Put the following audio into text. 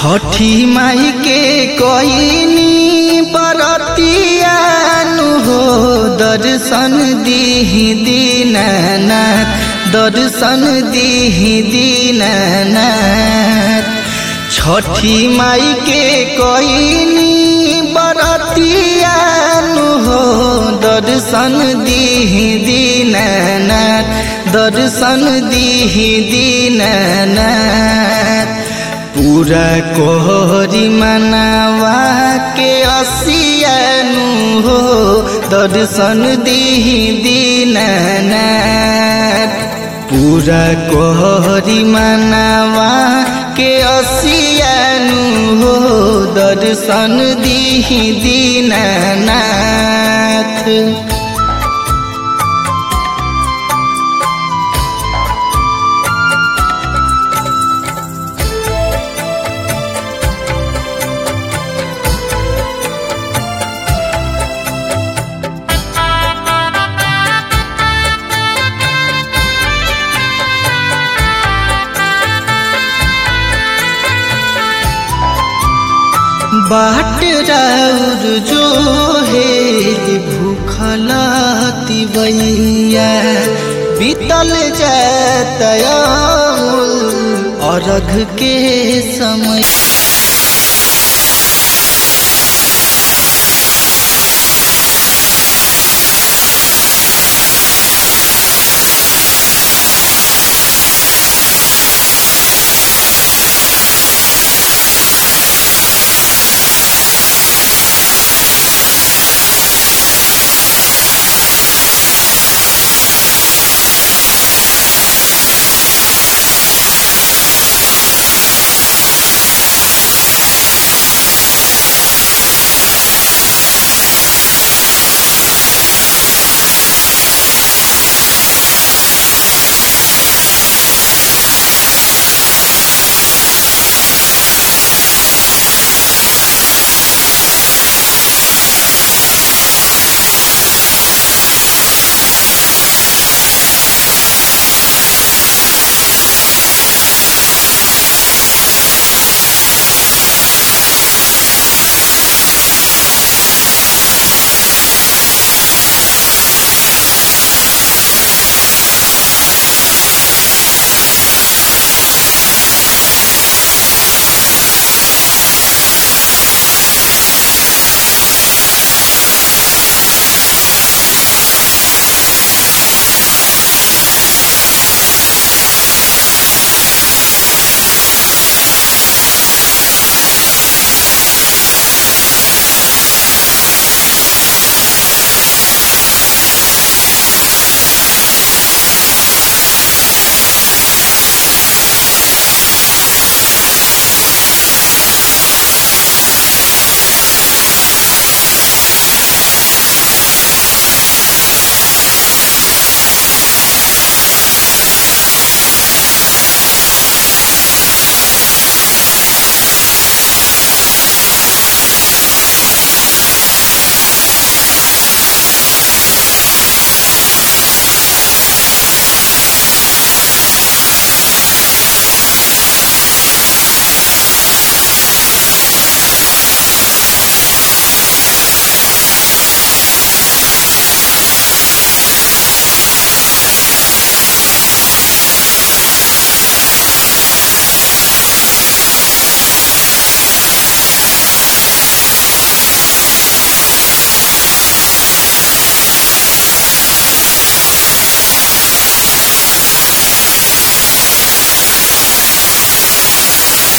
छठी माई के कोइनी बरतियानु हो दर्शन दीही दीनानाथ दर्शन दीही दीनानाथ छठी माई के कोइनी बरतियानु हो दर्शन दीही दीनानाथ दर्शन दीही दीनानाथ पूरा कोहरी मनावा के असियानु हो दर्शन दीही दीनानाथ पूरा कोहरी मनावा के असियानु हो दर्शन दीही दीनानाथ बाट राउर जो है भूखलाती बैया बीतल जातया अर्घ के समय